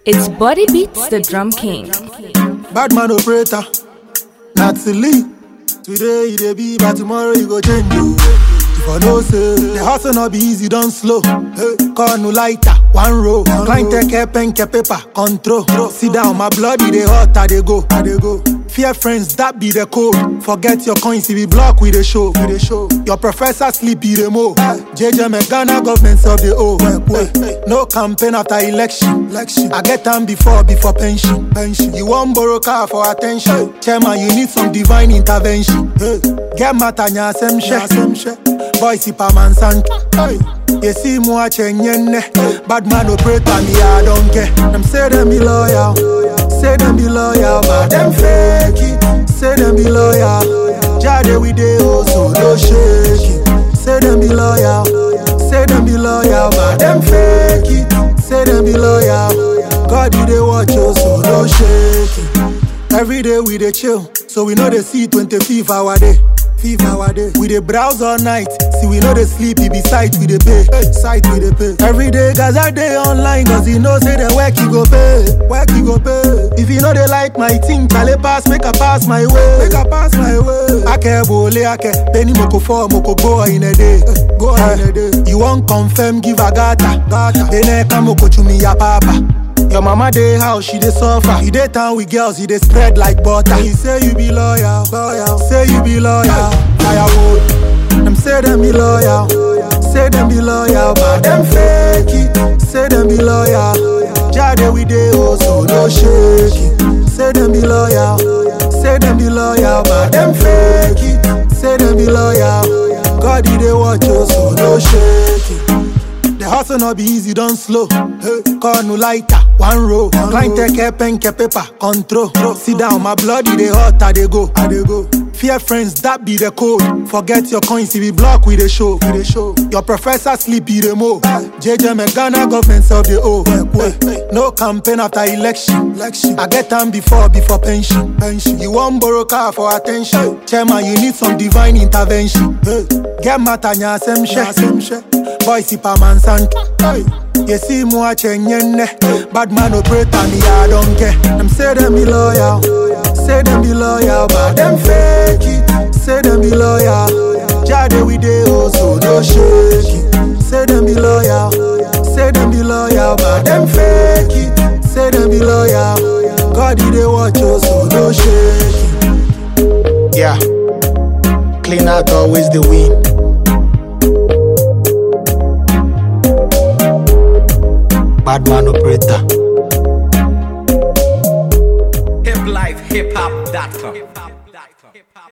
It's Body Beats the Drum King. Bad man operator, Natalie. Today you dey be, but tomorrow you go change you. If I know say the hustle not be easy, don't slow. Hey, call no lighter, one row. Client take care, pen, care, paper, control. Sit down, my bloody they hot, I they go, I they go. Fear friends, that be the code. Forget your coins, if we block with the show, with the show. Your professor sleep, be the mo. JJ me Ghana government of the O. No campaign after election. election. I get time before, before pension. pension. You want borrow car for attention. Chairman, you need some divine intervention. Hey. Get matter, nya sem she. Boy, si pa man san. Hey. You see moi chenyenne. Bad man operator, me I don't care. Them say them be loyal. Say them be loyal, but them fake it. Say them be loyal. Jade we dey oh so no shake it. Say them be loyal. Say them be loyal, but them fake it. Say them be loyal. God you dey watch oh so no shake it. Every day we dey chill, so we know they see 25 hour day. Fifth hour day. We dey browse all night. See we know they sleep, it be sight we dey pay. Sight we dey pay. Every day guys I day online, cause you know say the work you go pay. Work you go pay. If you know they like my thing, chale pass, make a pass my way. Make a pass my way. Ake bole ake, penny moko four, moko go in a day. Go in a day. You want confirm, give a gata. Gata. Ene kamoko chumi ya papa. Your mama dey house, she dey suffer. You dey town with girls, you dey spread like butter. You say you be loyal, loyal. Say you be loyal, firewood. Them say them be loyal, say them be loyal, but them fake it. Say them be loyal, Jade we dey oh so no shake it. Say them be loyal, say them be loyal, but them fake it. Say them be loyal, God he dey watch oh so no shake it. The hustle not be easy, don't slow. Hey, call no lighter, one row. Client take care, pen, care, paper, control. Sit down, my bloody they hot, I they go, I they go. Fear friends, that be the code. Forget your coins, if we block with the show, with the show. Your professor sleep, be the mo. JJ me Ghana government of the O. No campaign after election. election. I get time before, before pension. pension. You want borrow car for attention. Chairman, you need some divine intervention. Get matter, nya sem she. Boy, si pa man san. You see moi chenyenne. Bad man operator, me I don't care. Them say them be loyal. Say them be loyal, but them fake it. Say them be loyal. Jade we dey oh so no shake it. Say them be loyal. Say them be loyal, but them fake it. Say them be loyal. God he dey watch oh so no shake it. Yeah. Clean out always the win. Bad man operator. hiplifehiphop.com.